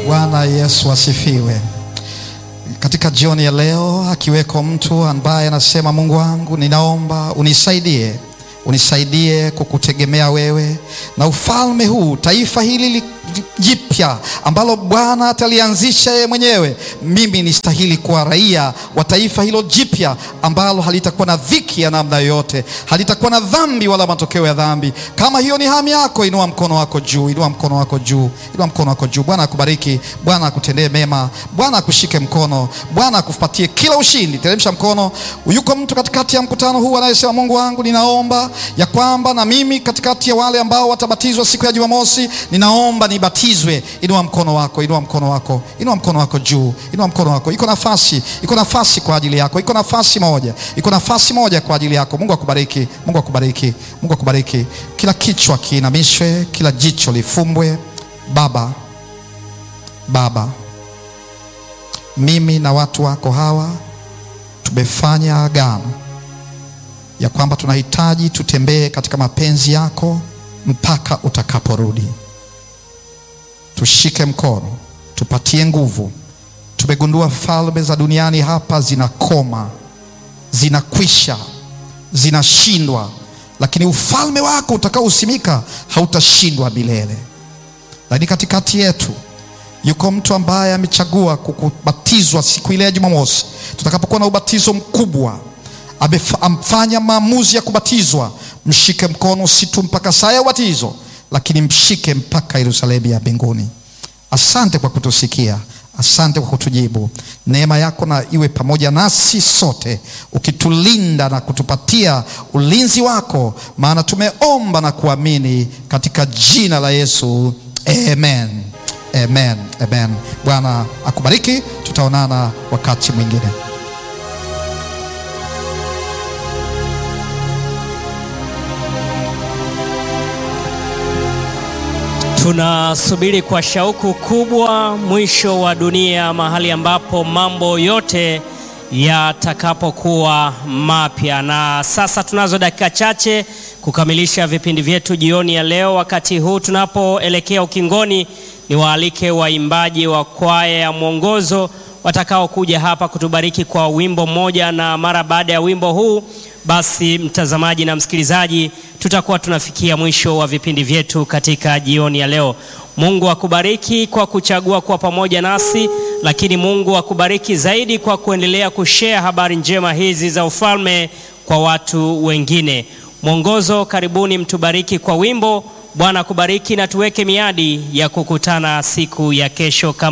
Bwana Yesu asifiwe. Katika jioni ya leo, akiweko mtu ambaye anasema, Mungu wangu, ninaomba unisaidie, unisaidie kukutegemea wewe na ufalme huu, taifa hili jipya ambalo Bwana atalianzisha yeye mwenyewe. Mimi nistahili kuwa raia wa taifa hilo jipya ambalo halitakuwa na dhiki ya namna yoyote, halitakuwa na dhambi wala matokeo ya dhambi. Kama hiyo ni hamu yako, inua mkono wako juu, inua mkono wako juu, inua mkono wako juu. Bwana akubariki, Bwana akutendee mema, Bwana akushike mkono, Bwana akupatie kila ushindi. Teremsha mkono. Yuko mtu katikati ya mkutano huu anayesema, Mungu wangu, ninaomba ya kwamba na mimi katikati ya wale ambao watabatizwa siku ya Jumamosi, ninaomba nibatizwe. Inua mkono wako, inua mkono wako, inua mkono wako juu, inua mkono wako. Iko nafasi, iko nafasi kwa ajili yako, iko nafasi moja, iko nafasi moja kwa ajili yako. Mungu akubariki, Mungu akubariki, Mungu akubariki. Kila kichwa kiinamishwe, kila jicho lifumbwe. Baba, Baba, mimi na watu wako hawa tumefanya agano ya kwamba tunahitaji tutembee katika mapenzi yako mpaka utakaporudi. Tushike mkono, tupatie nguvu. Tumegundua falme za duniani hapa zinakoma, zinakwisha, zinashindwa, lakini ufalme wako utakaosimika hautashindwa milele. Lakini katikati yetu yuko mtu ambaye amechagua kukubatizwa siku ile ya Jumamosi, tutakapokuwa na ubatizo mkubwa amefanya maamuzi ya kubatizwa. Mshike mkono, si tu mpaka saa ya ubatizo, lakini mshike mpaka Yerusalemu ya mbinguni. Asante kwa kutusikia, asante kwa kutujibu. Neema yako na iwe pamoja nasi sote, ukitulinda na kutupatia ulinzi wako, maana tumeomba na kuamini katika jina la Yesu, amen. Amen, amen. Bwana akubariki, tutaonana wakati mwingine. Tunasubiri kwa shauku kubwa mwisho wa dunia, mahali ambapo mambo yote yatakapokuwa mapya. Na sasa tunazo dakika chache kukamilisha vipindi vyetu jioni ya leo. Wakati huu tunapoelekea ukingoni, ni waalike waimbaji wa kwaya ya mwongozo watakaokuja hapa kutubariki kwa wimbo mmoja, na mara baada ya wimbo huu basi mtazamaji na msikilizaji, tutakuwa tunafikia mwisho wa vipindi vyetu katika jioni ya leo. Mungu akubariki kwa kuchagua kuwa pamoja nasi, lakini Mungu akubariki zaidi kwa kuendelea kushare habari njema hizi za ufalme kwa watu wengine. Mwongozo, karibuni mtubariki kwa wimbo. Bwana akubariki na tuweke miadi ya kukutana siku ya kesho kama